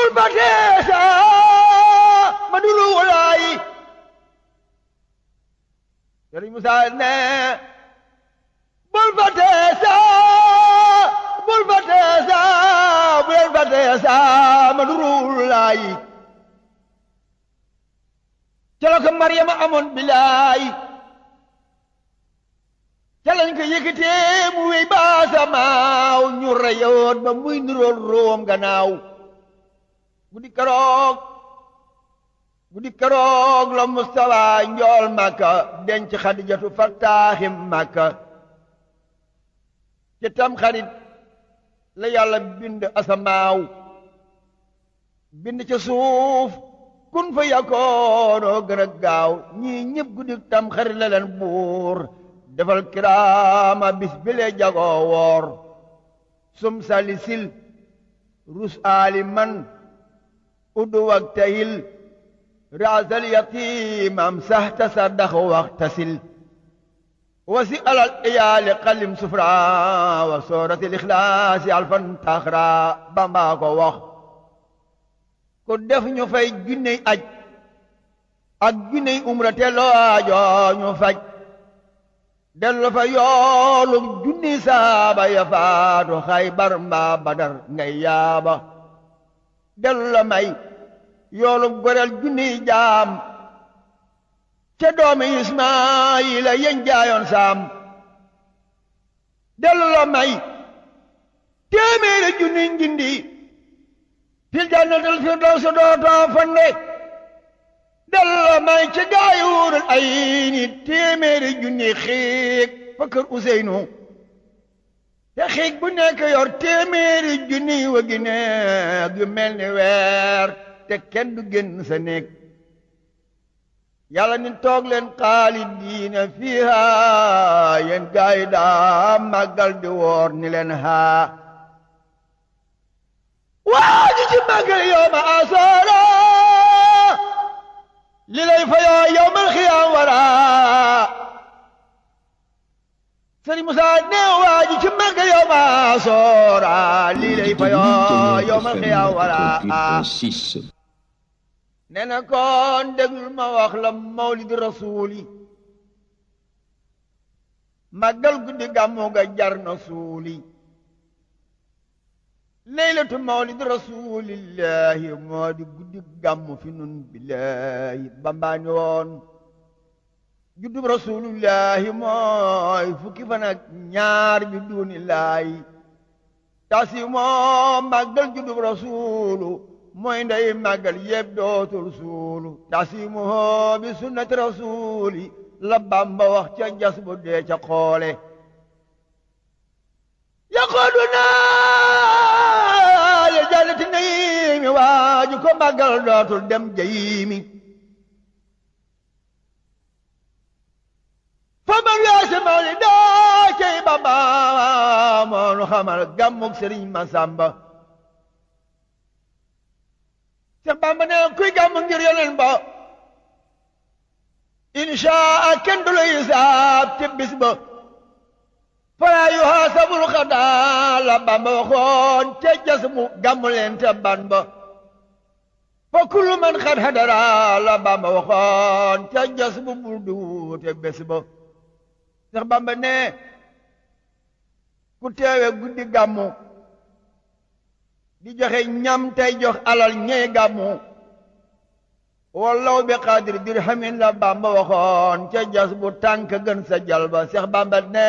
bul fàtte sa ma dulu walaay Sëriñ Musaa ne bul fàtte sa bul fàtte sa bu leen fàtte sa ma dulu walaay ca la ko Maryama amoon bilaay ca lañ ko yëkkatee mu wéy ba samaaw ñu reyoon ba muy nirool room gannaaw guddi keroog guddi keroog la Mustafa njool Makka denc Xadijatu fattaaxim Makka ci tam xarit la yàlla bind asamaaw bind ca suuf kun fa yakoonoo gën a gaaw ñii ñëpp guddi tam xarit la leen buur defal kiraama bis bile jagoo woor sum salisil rus aali man uddu wak tahil raasal yatiimam sahta saddax waxtasil wasi alal iyaali xalim sufra wa sooratil ixlaasi alfan taxra bambaa ko wax ku def ñu fay junney aj ak junney umra te loo aajoo ñu faj dellu fa yoolu junni saaba ya faatu xaybar mbaa badar ngay yaaba dellu la may yoolu goreel junni jaam ca doomi ismaayila yeñ jaayoon saam dellu la may téeméeri junni njindi fil jannatil firdawsi dootoo fande dellu la may ci gaayuurul ay ni téeméeri junni xiig fa kër Useynu te xiig bu nekk yor téeméeri junni wa gi neeg yu mel ni weer te kenn du génn sa néeg yàlla ni toog leen xaalidiina fiiha yéen gaay yi daa màggal di woor ni leen haa waa ji ci màggal yow ma asoora li lay fayoo yowmal xiyaam wara sëriñ Musa ne waa ji ci màggal yow ma soora li lay fayoo yowmal xiyaam wara nee na kon déglul ma wax la mawlid rasuuli màggal guddi gàmmu ga jar na suuli leylatu mawlid rasulillahi moo di guddi gàmmu fi nun billahi bambaani woon juddub rasulillahi mooy fukki fan ak ñaar bi duunillaahi tasi moo màggal juddub rasulu mooy ndey màggal yëpp dootul suulu tasimu hoo bi sunnati rasuli la bamba wax ca jas bu dee ca xoole yaqooduna le jannati naimi waaju ko màggal dootul dem jayimi fa man weese mawli daa cey bamba moonu xamal gàmmug sëriñ Masamba Seex Bamba ne kuy gàmm ngir yonen ba inshaa kenn du la hisaab te bis ba falaa yuhaasabul xadaa la Bamba waxoon te jas mu gàmm leen te ban ba fa kullu man xad hadara la Bamba waxoon te jas mu burdu te bés ba Seex Bamba ne ku teewe guddi gàmmu di joxe ñam tey jox alal ñey gàmmu wallaw bi xaadir dirhamin la Bamba waxoon ca jas bu tànk gën sa jalba Seex Bamba ne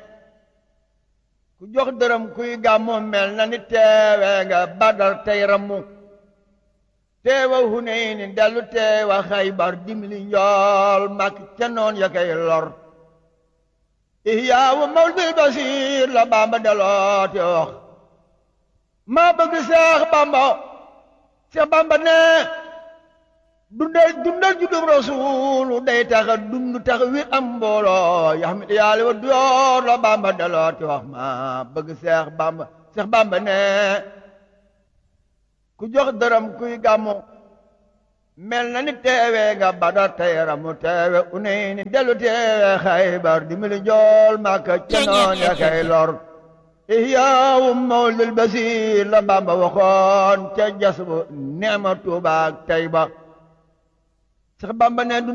ku jox dërëm kuy gàmmu mel na ni teewe nga Badar tey rammu teewa Hunayni dellu teewa Xaybar dimli njool mak ca noon ya kay lor ihyaawu mawlidil basiir la Bamba deloote wax maa bëgg Seex Bamba Seex Bamba ne dundal dundal juddum rasuulu day taxa dund tax wi am mbooloo yaxmit yàlla wa duyoor la Bamba dalooti wax maa bëgg Seex Bamba Seex Bamba ne ku jox dërëm kuy gàmmu mel na ni teewe nga Badar tey ramu teewe Unayni dellu teewe Xaybar di mili jool Makka ca noon ya kay lor ihyaawu mawlil basiir la Bamba waxoon ca jas bu neema Tuubaa ak Tayba sax Bamba ne